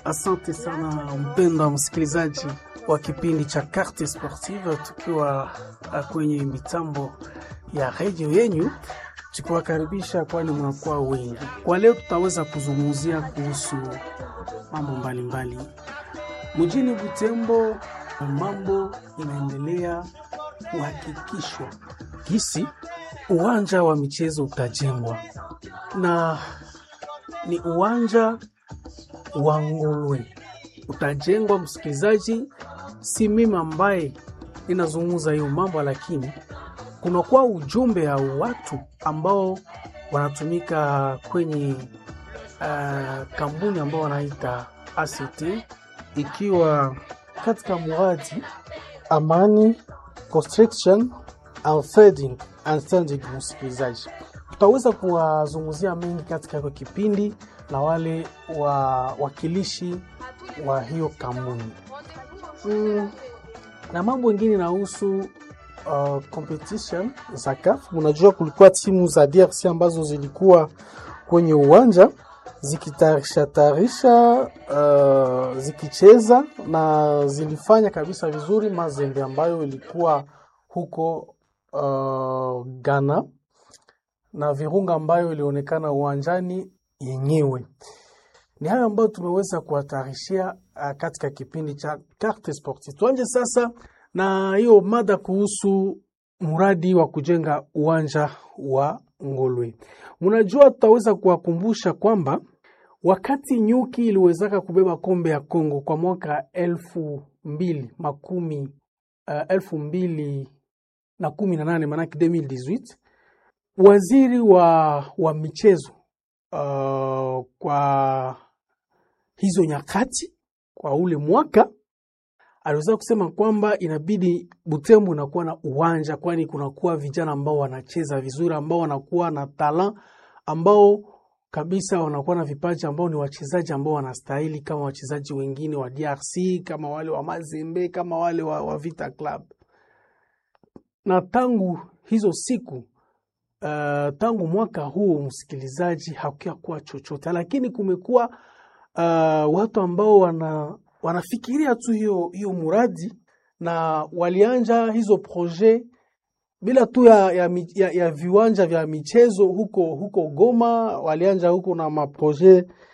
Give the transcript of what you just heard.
Asante sana mpendwa msikilizaji wa kipindi cha Carte Sportive, tukiwa kwenye mitambo ya redio yenyu, tukiwakaribisha kwani mnakuwa wengi. Kwa leo tutaweza kuzungumzia kuhusu mambo mbalimbali mjini Butembo. Mambo inaendelea kuhakikishwa gisi uwanja wa michezo utajengwa na ni uwanja wa Ngolwe utajengwa. Msikilizaji, si mimi ambaye ninazungumza hiyo mambo, lakini kunakuwa ujumbe ya watu ambao wanatumika kwenye uh, kampuni ambao wanaita ACT ikiwa katika muradi amani construction and trading and standing. Msikilizaji, tutaweza kuwazungumzia mengi katika kwa kipindi na wale wawakilishi wa hiyo kampuni mm, na mambo mengine nahusu uh, competition za CAF. Mnajua kulikuwa timu za DRC ambazo zilikuwa kwenye uwanja zikitayarisha tayarisha uh, zikicheza na zilifanya kabisa vizuri. Mazembe ambayo ilikuwa huko uh, Ghana na Virunga ambayo ilionekana uwanjani yenyewe. Ni hayo ambayo tumeweza kuwatarishia uh, katika kipindi cha Carte Sportive. Tuanje sasa na hiyo mada kuhusu mradi wa kujenga uwanja wa Ngolwe. Mnajua, tutaweza kuwakumbusha kwamba wakati nyuki iliwezaka kubeba kombe ya Kongo kwa mwaka elfu mbili makumi uh, elfu mbili na kumi na nane manake 2018 waziri wa, wa michezo uh, kwa hizo nyakati kwa ule mwaka aliweza kusema kwamba inabidi Butembo unakuwa na uwanja, kwani kunakuwa vijana ambao wanacheza vizuri, ambao wanakuwa na talent, ambao kabisa wanakuwa na vipaji, ambao ni wachezaji ambao wanastahili kama wachezaji wengine wa DRC, kama wale wa Mazembe, kama wale wa, wa Vita Club. Na tangu hizo siku uh, tangu mwaka huu, msikilizaji, hakuya kuwa chochote, lakini kumekuwa uh, watu ambao wana wanafikiria tu hiyo hiyo muradi na walianja hizo proje bila tu ya, ya, ya, ya viwanja vya michezo huko huko Goma, walianja huko na maproje